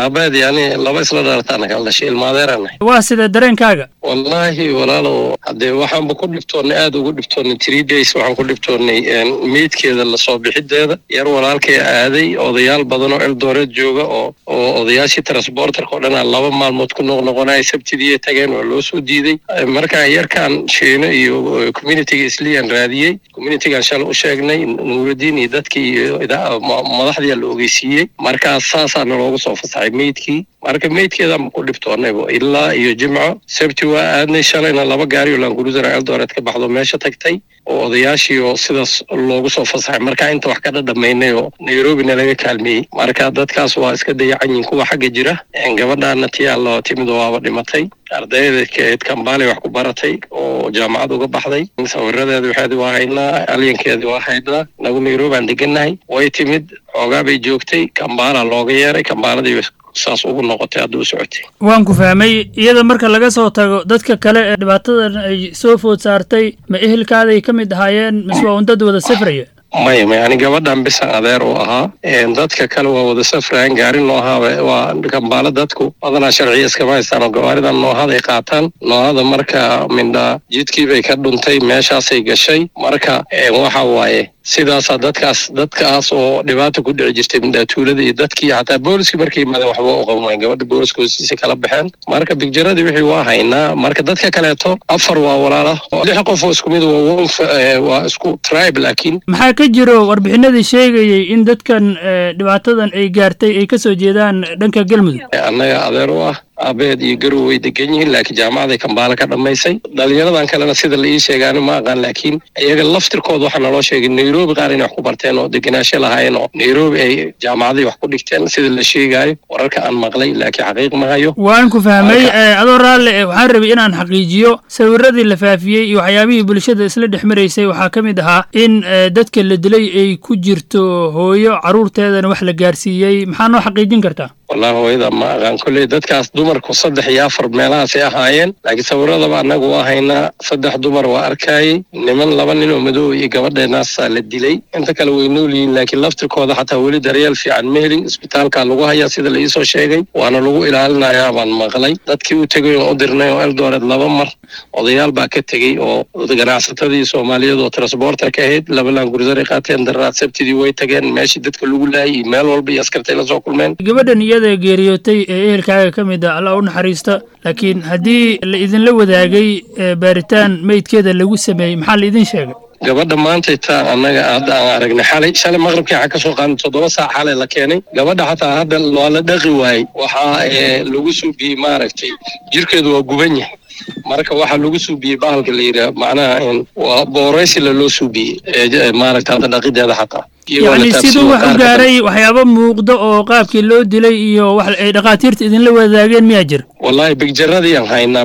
aabaheed yani laba isla dhalataana kala dhashay ilmaadeeranahay waa sida dareenkaaga wallaahi walaalow haddee waxaanba ku dhibtoonnay aada ugu dhibtoonnay three days waxaan ku dhibtoonnay meydkeeda lasoo bixideeda yar walaalkay aaday odayaal badan oo eldoret jooga oo oo odayaashii transporterka oo dhanaa laba maalmood ku noqnoqonaya sabtidii tageen waa loo soo diiday markaa yarkaan shiino iyo communitiga isliyan raadiyey communitigan shalay u sheegnay nuurudiin iyo dadkii iyo madaxdiia la ogeysiiyey markaas saasaana loogu soo fasaxay meydkii marka meydkeedaan ku dhibtoonnaybo ilaa iyo jimco sabti waa aadnay shalayna laba gaari oo laanguruusara eldoret ka baxdo meesha tagtay oo odayaashii oo sidaas loogu soo fasaxay marka inta wax ka dhadhamaynay oo nairobina laga kaalmeeyey marka dadkaas waa iska dayacanyiin kuwa xagga jira gabadhaana tiyaalo timid waaba dhimatay ardayda keed kambaaley wax ku baratay oo jaamacad uga baxday sawiradeeda waxeedi waa haynaa alyankeedi waa haynaa nagu nairobi aan degannahay way timid xoogaa bay joogtay kambaala looga yeeray kambaaladii saas ugu noqotay hadda u socotay waan ku fahmay iyada marka laga soo tago dadka kale ee dhibaatadan ay soo food saartay ma ehelkaaday ka mid ahaayeen mise waa un dad wada safraya maya maya ani gabadhan bisan adeer u ahaa dadka kale waa wada safrayan gaari noohaaba waa kambaalo dadku badanaa sharciya iskama haystaan oo gawaaridan noohada ay qaataan noohada marka mindha jidkii bay ka dhuntay meeshaasay gashay marka waxa waaye sidaasaa dadkaas dadkaas oo dhibaata ku dhici jirtay mindhaatuulada iyo dadkii xataa booliskii markay yimaadeen waxba u qaban wayen gabadha booliska hoostiisa kala baxeen marka bigjaradii wixii waa haynaa marka dadka kaleeto afar waa walaala lix qof oo isku mid waa isku tribe laakiin maxaa ka jiro warbixinadii sheegayey in dadkan dhibaatadan ay gaartay ay kasoo jeedaan dhanka galmudug annaga adeer u ah aabeed iyo garow way degan yihiin laakiin jaamacaday kambaala ka dhammaysay dhalinyaradan kalena sida la ii sheegaani ma aqaan laakiin iyaga laftirkooda waxaa naloo sheegay nairobi qaar inay wax ku barteen oo deganaasho lahaayeen oo nairobi ay jaamacaday wax ku dhigteen sida la sheegaayo wararka aan maqlay laakiin xaqiiq ma hayo waan ku fahmay adoo raalle waxaan rabay inaan xaqiijiyo sawiradii la faafiyey iyo waxyaabihii bulshada isla dhex maraysay waxaa ka mid ahaa in dadka la dilay ay ku jirto hooyo carruurteedana wax la gaarsiiyey maxaa noo xaqiijin kartaa wallahi hooyada ma aqaan kolley dadkaas dumarku saddex iyo afar meelahaasay ahaayeen laakiin sawiradaba annagu waa haynaa saddex dumar waa arkaayey niman laba nin oo madow iyo gabadheenaasaa la dilay inta kale way nool yihiin laakiin laftirkooda xataa weli daryeel fiican ma helin isbitaalkaa lagu hayaa sida la iisoo sheegay waana lagu ilaalinayaa baan maqlay dadkii u tegay oon u dirnay oo eldoret laba mar odayaal baa ka tegey oo ganacsatadii soomaaliyeed oo transporter ka ahayd laba laangurusaray qaateen darraad sabtidii way tageen meeshii dadka lagu laayay iyo meel walba iyo askartay la soo kulmeen gabadhan iyada geeriyootay ee ehelkaaga ka mid a alla u naxariista laakiin haddii la idinla wadaagay baaritaan meydkeeda lagu sameeyey maxaa la idin sheegay gabadha maantay taa annaga hadda aan aragnay xalay shalay maqribkii waxaa ka soo qaaday toddoba saac xalay la keenay gabadha xataa hadda waa la dhaqi waayey waxaa lagu suubiyey maaragtay jirkeedu waa guban yahay marka waxaa lagu suubiyey bahalka la yidhaah macnaha waa booreysila loo suubiyey maaragta hadda dhaqideeda xataa yacni siduu wax u gaaray waxyaabo muuqda oo qaabkii loo dilay iyo wax ay dhakhaatiirta idinla wadaageen miyaa jira wallahi bigjaradii aan haynaa